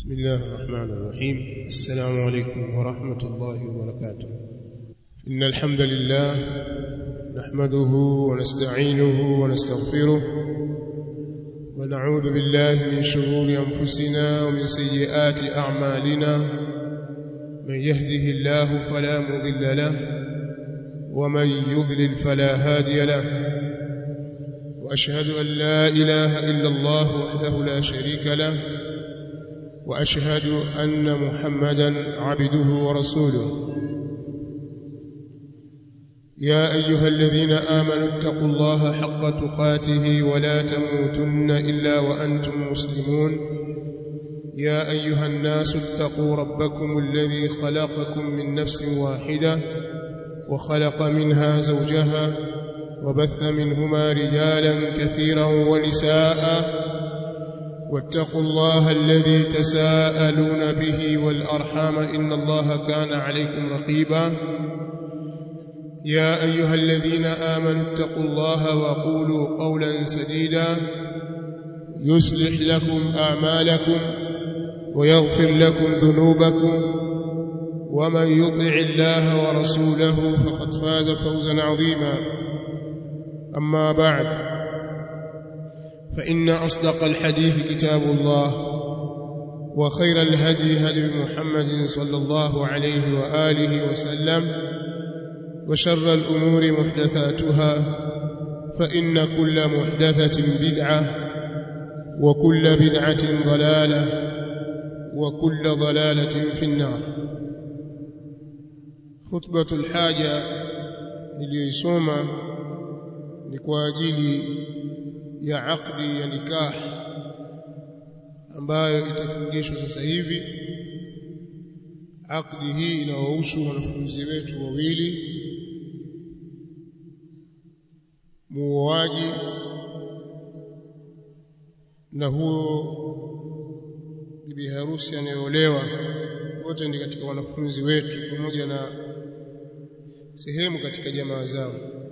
بسم الله الرحمن الرحيم السلام عليكم ورحمة الله وبركاته إن الحمد لله نحمده ونستعينه ونستغفره ونعوذ بالله من شرور أنفسنا ومن سيئات أعمالنا من يهده الله فلا مضل له ومن يضلل فلا هادي له وأشهد أن لا إله إلا الله وحده لا شريك له واشهد ان محمدا عبده ورسوله يا ايها الذين امنوا اتقوا الله حق تقاته ولا تموتن الا وانتم مسلمون يا ايها الناس اتقوا ربكم الذي خلقكم من نفس واحده وخلق منها زوجها وبث منهما رجالا كثيرا ونساء واتقوا الله الذي تساءلون به والأرحام إن الله كان عليكم رقيبا يا أيها الذين آمنوا اتقوا الله وقولوا قولا سديدا يصلح لكم أعمالكم ويغفر لكم ذنوبكم ومن يطع الله ورسوله فقد فاز فوزا عظيما أما بعد فإن أصدق الحديث كتاب الله وخير الهدي هدي محمد صلى الله عليه وآله وسلم وشر الأمور محدثاتها فإن كل محدثة بدعة وكل بدعة ضلالة وكل ضلالة في النار خطبة الحاجة niliyoisoma ni kwa ajili ya akdi ya nikah ambayo itafungishwa sasa hivi akdi hii inawahusu wanafunzi wetu wawili muoaji na huo bibi harusi anayeolewa wote ni katika wanafunzi wetu pamoja na sehemu katika jamaa zao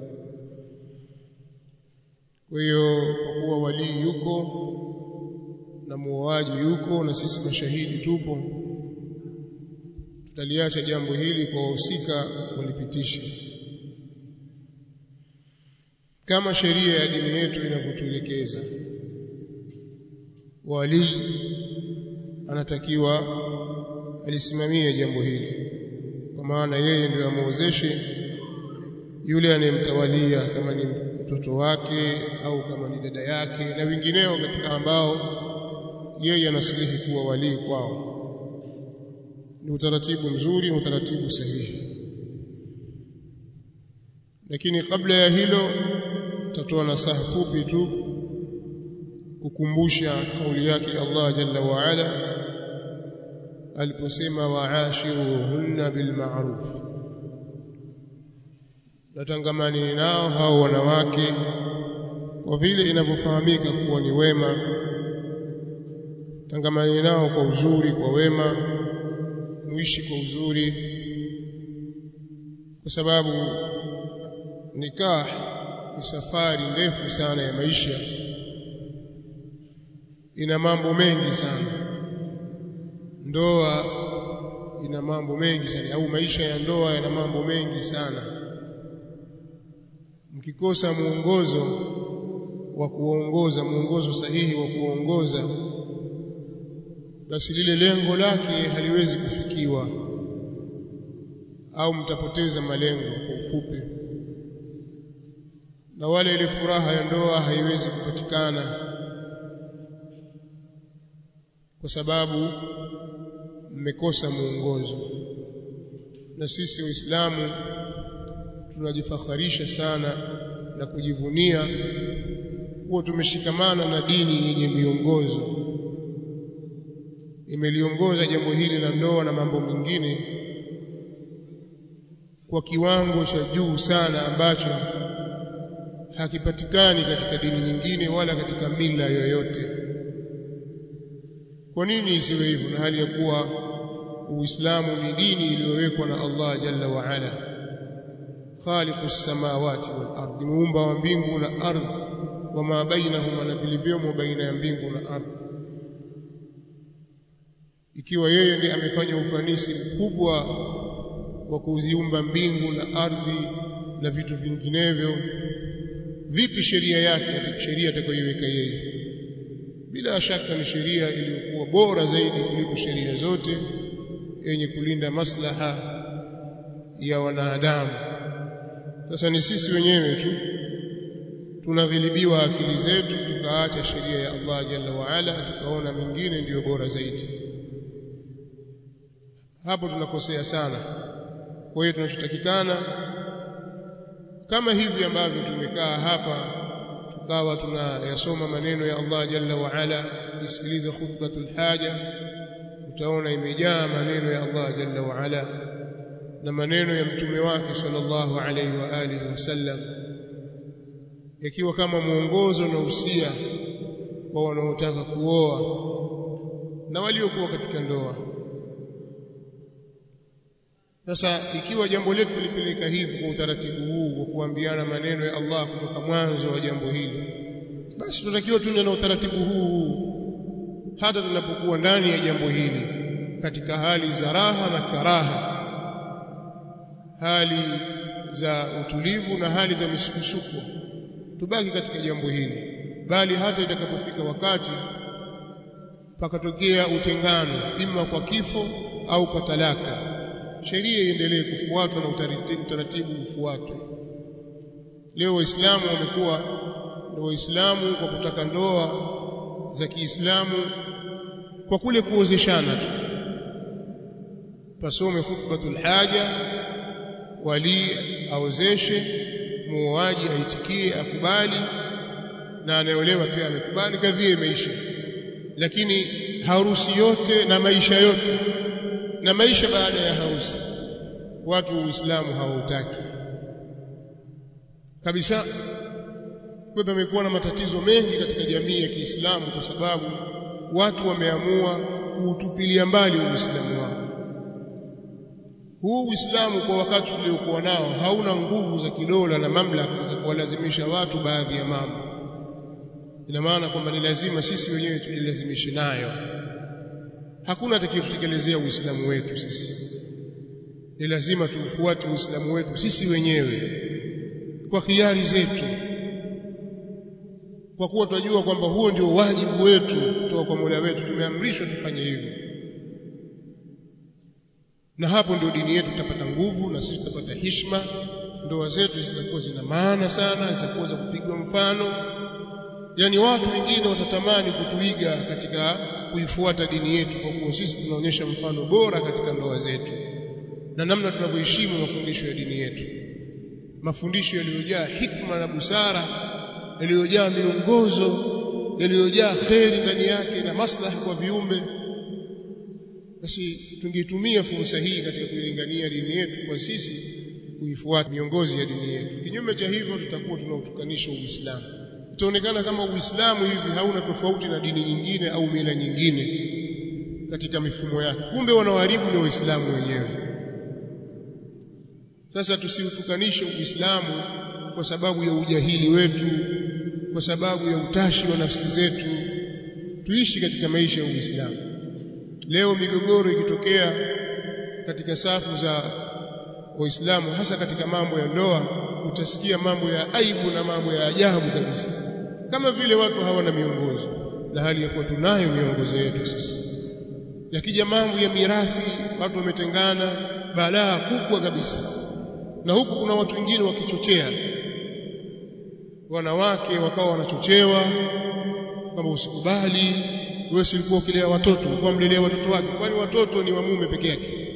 kwa hiyo kwa kuwa walii yuko na muoaji yuko na sisi mashahidi tupo tutaliacha jambo hili kwa wahusika walipitisha kama sheria ya dini yetu inavyotuelekeza walii anatakiwa alisimamie jambo hili kwa maana yeye ndiyo amuozeshe yule anayemtawalia kama ni mtoto wake au kama ni dada yake na wengineo katika ambao yeye anasilihi kuwa walii kwao ni utaratibu mzuri na utaratibu sahihi lakini kabla ya hilo tatoa nasaha fupi tu kukumbusha kauli yake Allah jalla wa ala aliposema wa'ashiruhunna bil ma'ruf natangamani nao hao wanawake kwa vile inavyofahamika kuwa ni wema tangamani nao kwa uzuri kwa wema muishi kwa uzuri kwa sababu nikah ni safari ndefu sana ya maisha ina mambo mengi sana ndoa ina mambo mengi sana au maisha ya ndoa yana mambo mengi sana mkikosa muongozo wa kuongoza muongozo sahihi wa kuongoza basi lile lengo lake haliwezi kufikiwa au mtapoteza malengo kwa ufupi na wale ile furaha ya ndoa haiwezi kupatikana kwa sababu mmekosa muongozo na sisi waislamu tunajifakharisha sana na kujivunia kuwa tumeshikamana na dini yenye miongozo imeliongoza jambo hili la ndoa na mambo mengine kwa kiwango cha juu sana ambacho hakipatikani katika dini nyingine wala katika mila yoyote kwa nini isiwe hivyo na hali ya kuwa Uislamu ni dini iliyowekwa na Allah jalla wa ala khaliqus samawati wal ardi muumba wa mbingu na ardhi wama bainahuma na vilivyomo baina ya mbingu na ardhi ikiwa yeye ndiye amefanya ufanisi mkubwa wa kuziumba mbingu na ardhi na vitu vinginevyo vipi sheria yake sheria atakayoiweka yeye bila shaka ni sheria iliyokuwa bora zaidi kuliko sheria zote yenye kulinda maslaha ya wanadamu sasa ni sisi wenyewe tu tunaghilibiwa akili zetu tukaacha sheria ya Allah jalla wa ala tukaona mingine ndiyo bora zaidi hapo tunakosea sana kwa hiyo tunachotakikana kama hivi ambavyo tumekaa hapa tukawa tunayasoma maneno ya Allah jalla wa ala kusikiliza khutbatul haja utaona imejaa maneno ya Allah jalla wa ala na maneno ya mtume wake sallallahu alaihi wa alihi wasallam yakiwa kama mwongozo na usia kwa wanaotaka kuoa na waliokuwa katika ndoa sasa ikiwa jambo letu lipeleka hivi kwa utaratibu huu wa kuambiana maneno ya Allah kutoka mwanzo wa jambo hili basi tunatakiwa tuende na utaratibu huu hata tunapokuwa ndani ya jambo hili katika hali za raha na karaha hali za utulivu na hali za misukusuko tubaki katika jambo hili bali hata itakapofika wakati pakatokea utengano ima kwa kifo au kwa talaka sheria iendelee kufuatwa na utaratibu ufuatwe leo waislamu wamekuwa ndio waislamu kwa kutaka ndoa za Kiislamu kwa kule kuozeshana tu pasome khutbatul haja wali aozeshe muoaji aitikie akubali na anayeolewa pia amekubali kadhia imeisha lakini harusi yote na maisha yote na maisha baada ya harusi watu uislamu hawautaki kabisa kwa pamekuwa na matatizo mengi katika jamii ya Kiislamu kwa sababu watu wameamua kuutupilia mbali uislamu wao huu uislamu kwa wakati uliokuwa nao hauna nguvu za kidola na mamlaka za kuwalazimisha watu baadhi ya mambo ina maana kwamba ni lazima sisi wenyewe tujilazimishe nayo hakuna atakayetutekelezea uislamu wetu sisi ni lazima tuufuate uislamu wetu sisi wenyewe kwa khiari zetu kwa kuwa tunajua kwamba huo ndio wajibu wetu kutoka kwa Mola wetu tumeamrishwa tufanye hivyo na hapo ndio dini yetu tutapata nguvu na sisi tutapata heshima ndoa zetu zitakuwa zina maana sana zitakuwa za kupigwa mfano yani watu wengine watatamani kutuiga katika kuifuata dini yetu kwa kuwa sisi tunaonyesha mfano bora katika ndoa zetu na namna tunavyoheshimu mafundisho ya dini yetu mafundisho yaliyojaa hikma na busara yaliyojaa miongozo yaliyojaa kheri ndani yake na maslahi kwa viumbe basi tungeitumia fursa hii katika kuilingania dini yetu kwa sisi kuifuata miongozi ya dini yetu kinyume cha hivyo tutakuwa tunautukanisha uislamu itaonekana kama uislamu hivi hauna tofauti na dini nyingine au mila nyingine katika mifumo yake kumbe wanaoharibu ni waislamu wenyewe sasa tusiutukanishe uislamu kwa sababu ya ujahili wetu kwa sababu ya utashi wa nafsi zetu tuishi katika maisha ya uislamu leo migogoro ikitokea katika safu za waislamu hasa katika mambo ya ndoa utasikia mambo ya aibu na mambo ya ajabu kabisa kama vile watu hawana miongozo na hali ya kuwa tunayo miongozo yetu sisi yakija mambo ya mirathi watu wametengana balaa kubwa kabisa na huku kuna watu wengine wakichochea wanawake wakawa wanachochewa kwamba usikubali wewe si ulikuwa ukilea watoto ulikuwa mlelea watoto wake kwani watoto ni wa mume peke yake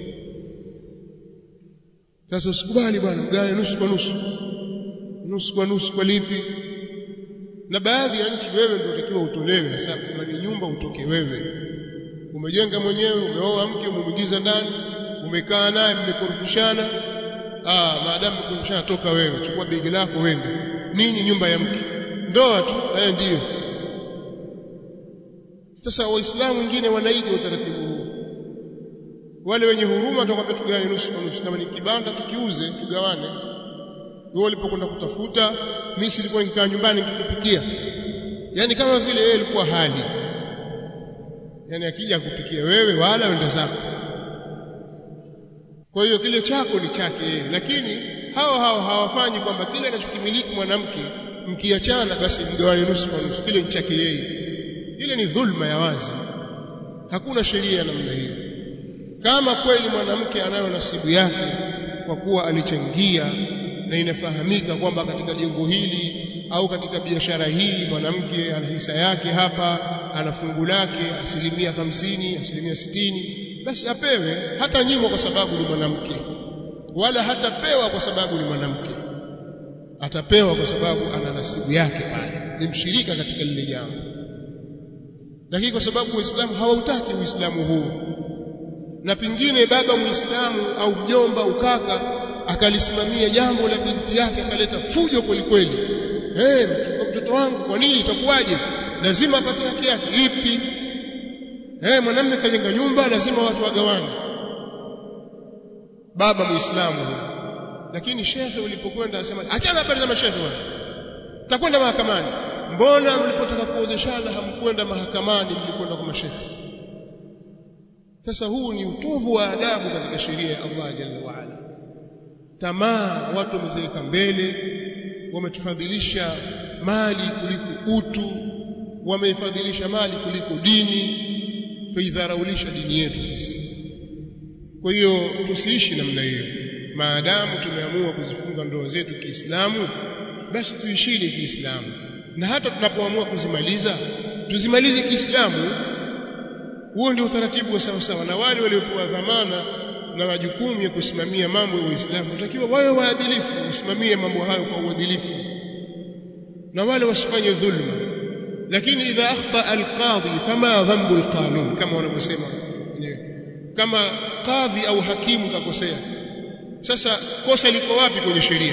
sasa usikubali bwana mgane nusu kwa nusu nusu kwa nusu kwa lipi na baadhi ya nchi wewe ndio utakiwa utolewe sasa kama ni nyumba utoke wewe umejenga mwenyewe umeoa mke umemwingiza ndani umekaa naye mmekorofishana ah maadamu mmekorofishana toka wewe chukua begi lako wende nini nyumba ya mke ndoa tu eh ndiyo sasa waislamu wengine wanaiga utaratibu huu wale wenye huruma watakwambia tugawane nusu kwa nusu kama ni kibanda tukiuze tugawane wewe ulipokwenda kutafuta mimi silikuwa nikikaa nyumbani nikikupikia yani kama vile yeye alikuwa hali yani akija kupikia wewe wala wenda zako kwa hiyo kile chako ni chake yeye lakini hao hao hawafanyi kwamba kile anachokimiliki mwanamke mkiachana basi mgawane nusu kwa nusu kile ni chake yeye ile ni dhulma ya wazi hakuna sheria ya namna hiyo kama kweli mwanamke anayo nasibu yake kwa kuwa alichangia na inafahamika kwamba katika jengo hili au katika biashara hii mwanamke ana hisa yake hapa ana fungu lake asilimia hamsini asilimia sitini basi apewe hata nyimwa kwa sababu ni mwanamke wala hatapewa kwa sababu ni mwanamke atapewa kwa sababu ana nasibu yake pale ni mshirika katika lile jambo lakini kwa sababu waislamu hawautaki uislamu huu na pengine baba muislamu au mjomba ukaka akalisimamia jambo la binti yake akaleta fujo kweli kweli eh mtoto wangu kwa nini itakuwaje lazima apate haki yake ipi eh mwanamume kajenga nyumba lazima watu wagawane baba muislamu lakini shekhe ulipokwenda asema achana habari za mashekhe bwana takwenda mahakamani mbona mlipotaka kuozeshana hamkwenda mahakamani mlikwenda kwa mashekhe sasa huu ni utovu wa adabu katika sheria ya Allah jalla wa ala tamaa watu wameziweka mbele wametufadhilisha mali kuliko utu wameifadhilisha mali kuliko dini tuidharaulisha dini yetu sisi kwa hiyo tusiishi namna hiyo maadamu tumeamua kuzifunga ndoa zetu Kiislamu basi tuishini Kiislamu na hata tunapoamua kuzimaliza tuzimalize Kiislamu huo ndio utaratibu wa sawa sawa na wale waliopewa dhamana na majukumu ya kusimamia mambo ya Uislamu watakiwa wawe waadilifu wasimamie mambo hayo kwa uadilifu na wale wasifanye dhulma lakini idha akhta alqadhi fama dhanbu alqanun kama wanavyosema kama kadhi au hakimu kakosea sasa kosa liko wapi kwenye sheria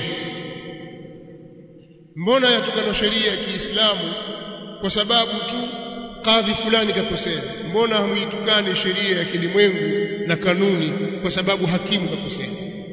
mbona yatukana sheria ya Kiislamu kwa sababu tu kadhi fulani kakosea mbona hamuitukane sheria ya kilimwengu na kanuni kwa sababu hakimu kakosea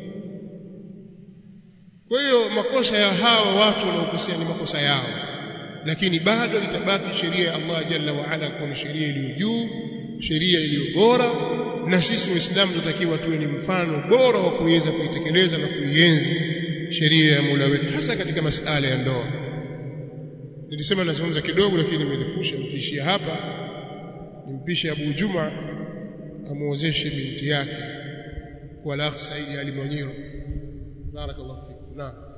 kwa hiyo makosa ya hao watu wanaokosea ni makosa yao lakini bado itabaki sheria ya Allah jalla wa ala kuwa ni sheria iliyo juu sheria iliyo bora na sisi waislamu tunatakiwa tuwe ni mfano bora wa kuweza kuitekeleza na kuienzi sheria ya Mola wetu hasa katika masala ya ndoa nilisema nazungumza kidogo lakini nimerefusha nitaishia hapa nimpishe Abu Juma amuozeshe binti yake kwa Lakh Saidi Ali Mwanyiro barakallahu fikum naam